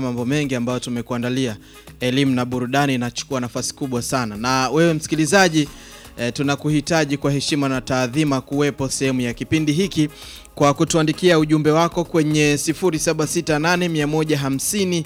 mambo mengi ambayo tumekuandalia. Elimu na burudani inachukua nafasi kubwa sana, na wewe msikilizaji e, tunakuhitaji kwa heshima na taadhima kuwepo sehemu ya kipindi hiki kwa kutuandikia ujumbe wako kwenye 0768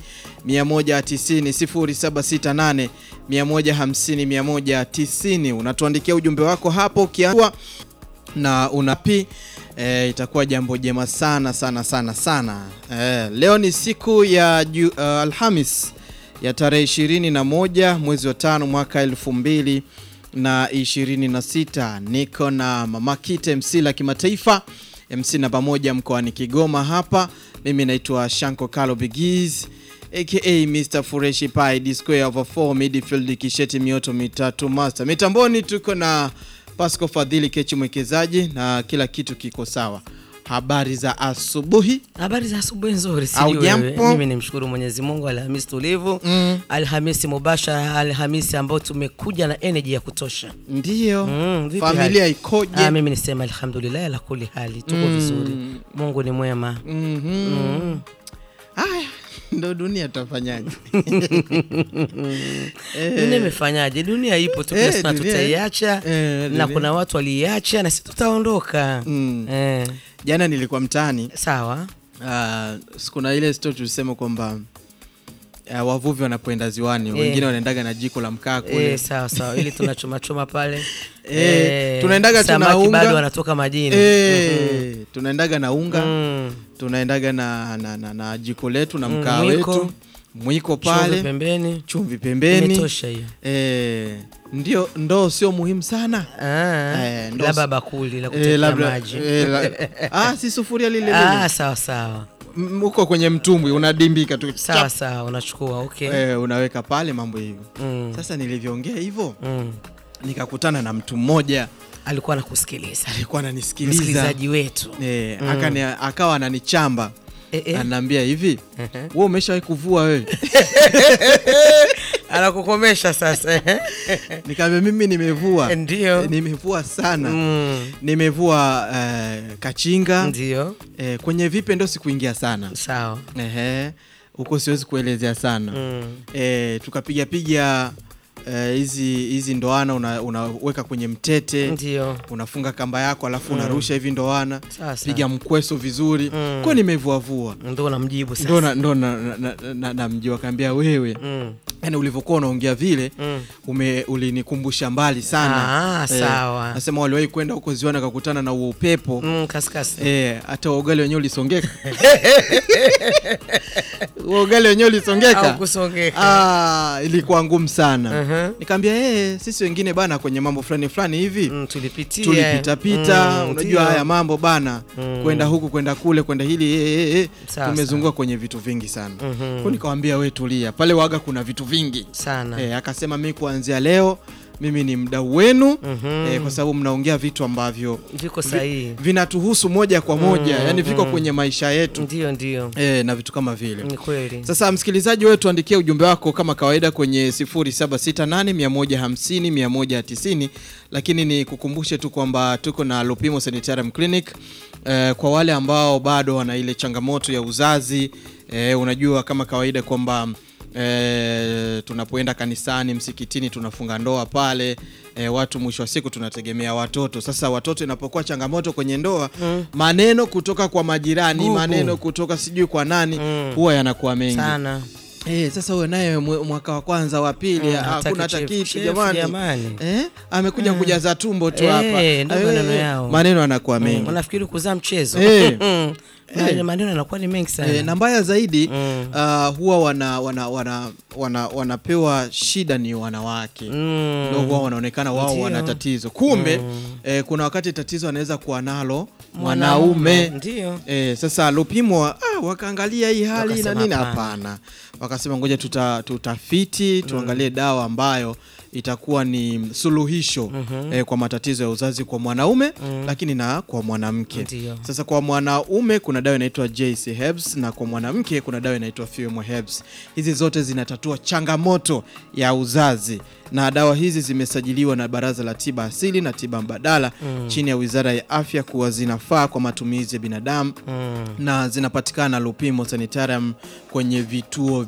150 190 0768 150 190. Unatuandikia ujumbe wako hapo ukiwa na unapi e, itakuwa jambo jema sana sana sana sana. E, leo ni siku ya ju, uh, Alhamis ya tarehe 21 mwezi wa tano mwaka elfu mbili na 26. Niko na Mama Kite MC la kimataifa MC namba moja mkoani Kigoma hapa. Mimi naitwa Shanko Kalo Bigiz aka Mr Fureshi Pai D square over 4 midfield kisheti mioto mitatu master. Mitamboni tuko na Pasco Fadhili Kechi mwekezaji na kila kitu kiko sawa. Habari za asubuhi. Habari za asubuhi nzuri, Au sijui jambo? wewe. Mimi nimshukuru Mwenyezi Mungu, Alhamisi tulivu Mm. Alhamisi mubashara, Alhamisi ambayo tumekuja na energy ya kutosha. Ndiyo. Mm, vipi Familia hali? ikoje? Ah, mimi nisema alhamdulillah ala kuli hali tuko vizuri, Mungu ni mwema. Mhm. Mm. Haya, ndo dunia tutafanyaje? Dunia imefanyaje? Dunia ipo tu, Eh, tunasema dunia- tutaiacha eh, na dunia. kuna watu waliiacha na sisi tutaondoka. Mm. Eh, Jana nilikuwa mtaani sawa uh, kuna ile story tulisema kwamba uh, wavuvi wanapoenda ziwani Eh. wengine wanaendaga na jiko la mkaa kule eh, sawa sawa, ili tunachomachoma pale Eh, tunaendaga tuna samaki unga. bado wanatoka majini Eh, tunaendaga na unga Mm. tunaendaga na, na, na, na jiko letu na Mm, mkaa mwiko. wetu mwiko Chumvi pale pembeni, chumvi pembeni imetosha hiyo. eh, ndio ndoo sio muhimu sana Ah, Eh, ndo- labda bakuli la Eh, kutekea labda- maji. eh, la- ah, si sufuria lile lile Ah, sawa sawa M- uko kwenye mtumbwi unadimbika tu sawa chap, sawa, unachukua okay. eh, unaweka pale mambo hivyo Mm, sasa nilivyoongea hivyo mm. nikakutana na mtu mmoja Alikuwa anakusikiliza alikuwa ananisikiliza msikilizaji wetu eh, akani, akawa ananichamba Eh, eh. anaambia hivi Ehe. wewe umeshawahi kuvua wewe anakukomesha sasa nikaambia mimi nimevua ndio Eh, nimevua sana Mm, nimevua eh, kachinga ndio eh, kwenye vipe ndo sikuingia sana sawa Ehe, huko siwezi kuelezea sana Mm, eh, tukapiga piga eh, hizi hizi ndoana una- unaweka kwenye mtete ndio unafunga kamba yako alafu unarusha hivi ndoana sawa sawa. piga mkweso vizuri Mm. kwa nimevuavua ndo namjibu sasa ndo na- ndo na- na- na- na- namjua kaambia wewe Mm, yani ulivyokuwa unaongea vile mm. ume ulinikumbusha mbali sana Ah, sawa. nasema waliwahi kwenda huko ziwani akakutana na huo upepo Mm, kaskasi Eh, hata ugali wenyewe ulisongeka Huo ugali wenyewe ulisongeka au kusongeka ah, ilikuwa ngumu sana Mhm. nikaambia hey, sisi wengine bana kwenye mambo fulani fulani hivi Mm, tulipitia tulipitapita Mm, unajua ndio. haya mambo bana Mm. kwenda huku kwenda kule kwenda hili eh, eh, eh. Sawa, tumezunguka kwenye vitu vingi sana Mhm. kwa nikawambia we tulia pale waga kuna vitu vingi sana eh, akasema mi kuanzia leo mimi ni mdau wenu Mhm. eh, kwa sababu mnaongea vitu ambavyo viko sahihi vinatuhusu moja kwa moja Mm, yani viko mm. kwenye maisha yetu ndio ndio eh, na vitu kama vile ni kweli sasa msikilizaji wetu tuandikie ujumbe wako kama kawaida kwenye 0768150190 lakini ni kukumbushe tu kwamba tuko na Lupimo Sanitarium Clinic eh, kwa wale ambao bado wana ile changamoto ya uzazi eh, unajua kama kawaida kwamba E, tunapoenda kanisani msikitini tunafunga ndoa pale e, watu mwisho wa siku tunategemea watoto sasa watoto inapokuwa changamoto kwenye ndoa Mm. maneno kutoka kwa majirani Gugu. maneno kutoka sijui kwa nani Mm. huwa yanakuwa mengi sana Eh, sasa huyo naye mwe- mwaka wa kwanza wa pili Mm, ah, hataki hakuna hata chef- kitu chef, jamani. jamani. Eh, amekuja kujaza tumbo tu Eh, hapa. ndio Eh, maneno yao. Maneno anakuwa Mm, mengi. unafikiri kuzaa mchezo Eh. Mm. Eh. Na maneno yanakuwa ni mengi sana Eh, na mbaya zaidi Mm. ah, huwa wana, wana, wana, wana, wanapewa shida ni wanawake Mm. ndio huwa wanaonekana wao Ndio. wana tatizo kumbe eh, kuna wakati tatizo anaweza kuwa nalo mwanaume ndio Eh, sasa Lupimo ah, wakaangalia hii hali na Wakasema nini, hapana. hapana. Wakasema ngoja tuta, tutafiti tuangalie dawa ambayo itakuwa ni suluhisho eh, kwa matatizo ya uzazi kwa mwanaume lakini na kwa mwanamke. Ndio. Sasa kwa mwanaume kuna dawa inaitwa JC Herbs na kwa mwanamke kuna dawa inaitwa Fuemo Herbs. Hizi zote zinatatua changamoto ya uzazi na dawa hizi zimesajiliwa na Baraza la Tiba Asili na Tiba Mbadala chini ya Wizara ya Afya kuwa zinafaa kwa matumizi ya binadamu Mm. na zinapatikana Lupimo Sanitarium kwenye vituo